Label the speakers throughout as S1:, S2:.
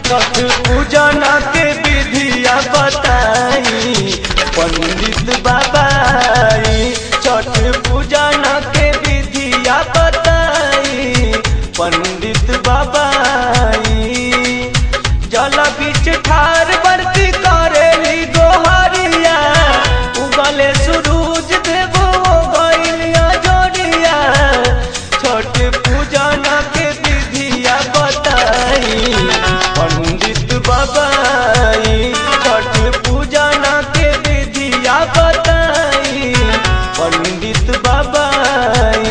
S1: छठ पूजन के विधिया बताई पंडित बाबाई छठ पूजन के विधिया बताई पंडित बाबाई जल बीच ठार बरती करेली गोहरिया उगले सूरज देव गइलिया जोड़िया छठ पूजन के विधिया बताई पंडित बाबाई छठ पूजन के विधिया बताई पंडित बाबाई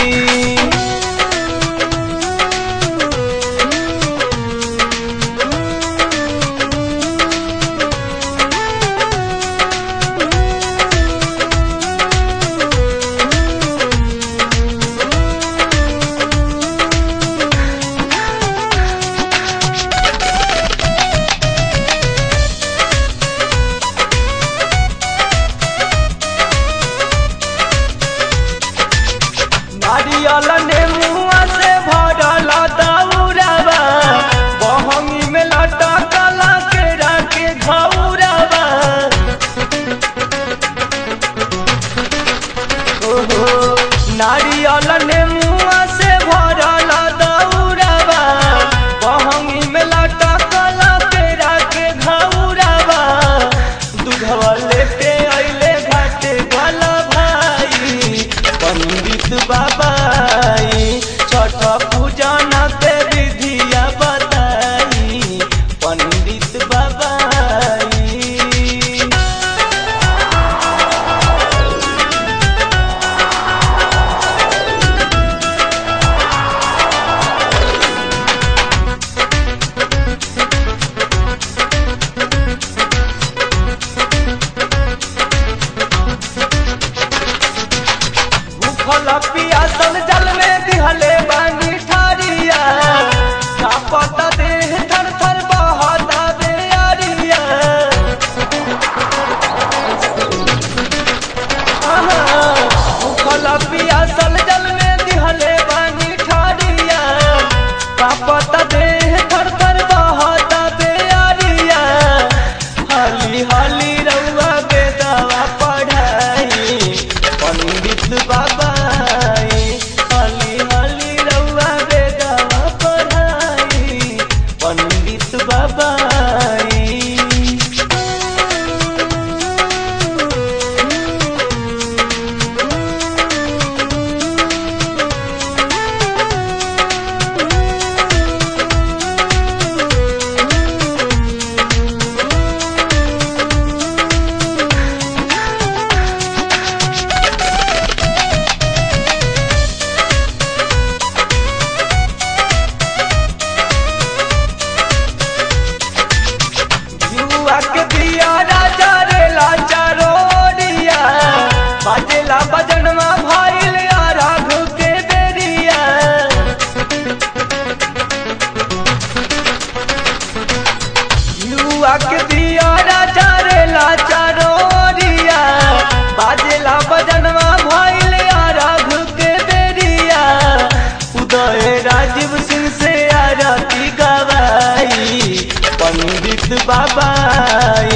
S1: नारियल ने मुआ से भरल दौड़ावा बहंगी में लटकल केरा के घौरावा ओहो नारियल ने मुआ से भरल दौड़ावा बहंगी में लटकल केरा के घौरावा दूधवा लेके अइले घाटे वाला भाई पंडित बाबाई छठ पूजन के विधिया बताई पंडित बाबाई भूखल पियासल जल में दिहले बानी ठारिया कापत देह थर थर बहता बेअरिया आहा, भूखल पियासल जल में दिहले बानी ठारिया कापत देह थर थर बहता बेअरिया हाली हाली रउआ बेदावा पढ़ाई पंडित बाबाई हाली हाली रउआ बेदावा पढ़ाई पंडित बाबाई जुआ के दिया राजा रे लाचा रोडिया बाजेला बजनवा भाईल या राघु के बेरिया जुआ के दिया राजा रे लाचा रोडिया बाजेला बजनवा भाईल या राघु के बेरिया उदय राजीव सिंह से आरती गवाई पंडित बाबाई